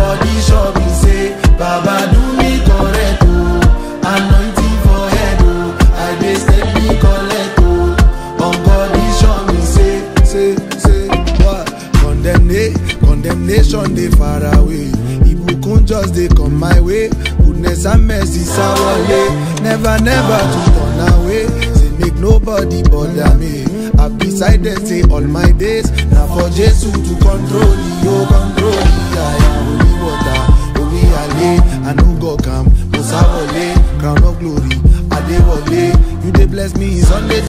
body sure me say baba do me correct o anointing for head o i dey steady collect o on body sure me say say say what condemnation condemnation dey far away ibukun just dey come my way goodness and mercy sawale never never to turn away say make nobody bother me i decided say all my days na for jesu to control yo control yaya holy water omi ale i no go calm mo sáwọlé crown of glory adéwọlé you dey bless me sunday.